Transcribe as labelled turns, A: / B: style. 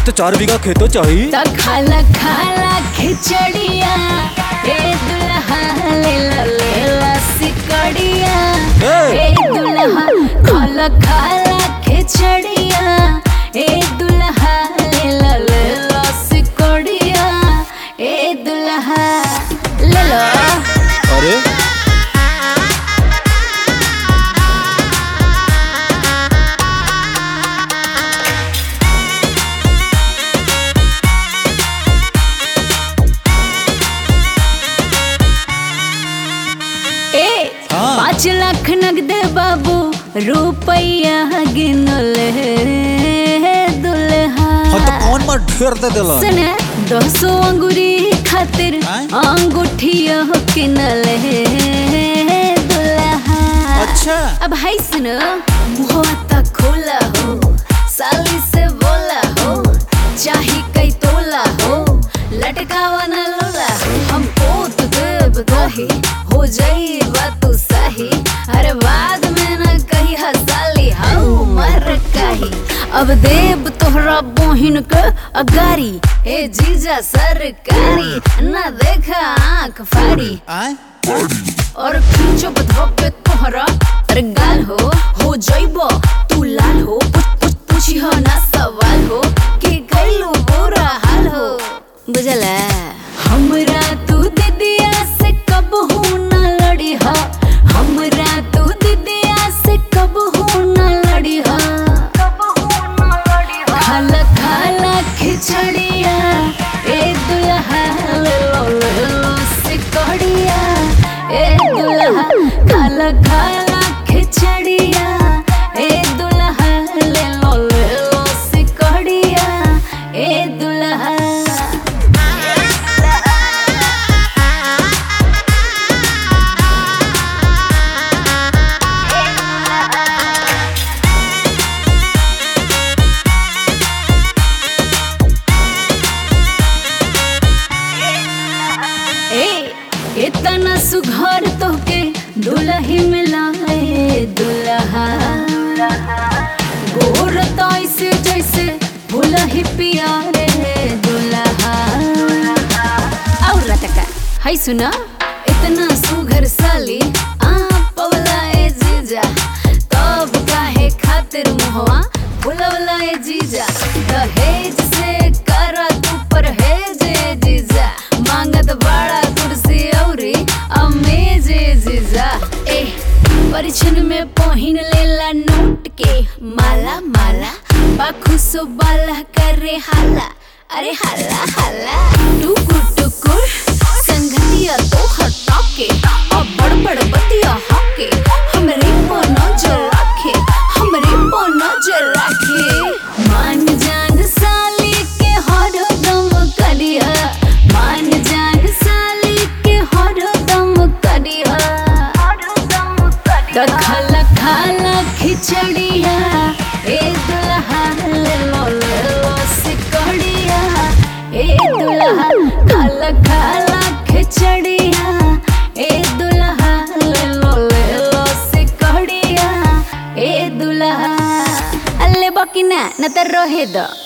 A: तो चार बीघा खेतो चाहिए
B: तो खाला खाला खिचड़िया ए दुल्हा ले ला ले ला सिकड़िया
A: ए!
B: ए दुल्हा खाला खाला खिचड़िया ए दुल्हा ले ला ले ला सिकड़िया ए दुल्हा ले लो
A: अरे
B: ए
A: हाँ।
B: पाँच लाख नगद बाबू रुपया गिनले दुल्हा
A: हाँ तो कौन मार ढेर दे दिला
B: सुने दो सौ अंगूरी खातिर
A: आय?
B: अंगूठिया किनले दुल्हा
A: अच्छा
B: अब हाय सुनो मुहवा तक खोला हो साली से बोला हो चाही कई तोला हो लटकावा न लोला हो हम पोत देव दही हो जाई बात सही अरे बाद में न कही हसाली हाउ मर कही अब देव तोहरा बोहिन के अगारी ए जीजा सरकारी न देखा आंख फाड़ी
A: आए
B: और खींचो बधो पे तोहरा अरे गाल हो हो जाइबो तू लाल हो पूछ पूछ पूछी हो ना सवाल हो कि कैलू बुरा हाल हो बुझला हमरा तू दीदिया से कब हूँ ना लड़ी हा हमरा तू दीदिया से कब हूँ ना लड़ी हा खाला खाला खिचड़िया ए दुल्हा ले लो ले लो सिकड़िया ए दुल्हा खाला खाला खिचड़िया ए दुल्हा ले लो ले लो सिकड़िया ए दुल्हा ए इतना सुघर तोके दुलही मिलाए दुल्हा गोर तो ऐसे जैसे भुलही पिया रे दुल्हा और रटका हाय सुना इतना सुघर साली आ पवला ए जीजा तब काहे खातिर मुहवा भुलवला ए जीजा दहेज से करा तू परहेज ए जीजा मांगत बड़ा कुर्सी औरी अमेज ए जीजा ए परिछन में पहिन लेला नोट के माला माला बाखुसो बाला करे हाला अरे हाला हाला टुकुर टुकुर संगतिया तो हटा के अब बड़ बड़ बतिया हके हमरे पर नजर रखे हमरे पर नजर रखे मान जान साली के हर दम करिया मान जान साली के हर दम करिया तो खाला खाला खिचड़िया ए दुल्हा ले लो ले लो सिकड़िया ए दुल्हा खाला खाला खिचड़िया ए दुल्हा ले लो ले लो सिकड़िया ए दुल्हा अल्ले बकिना न त रहे द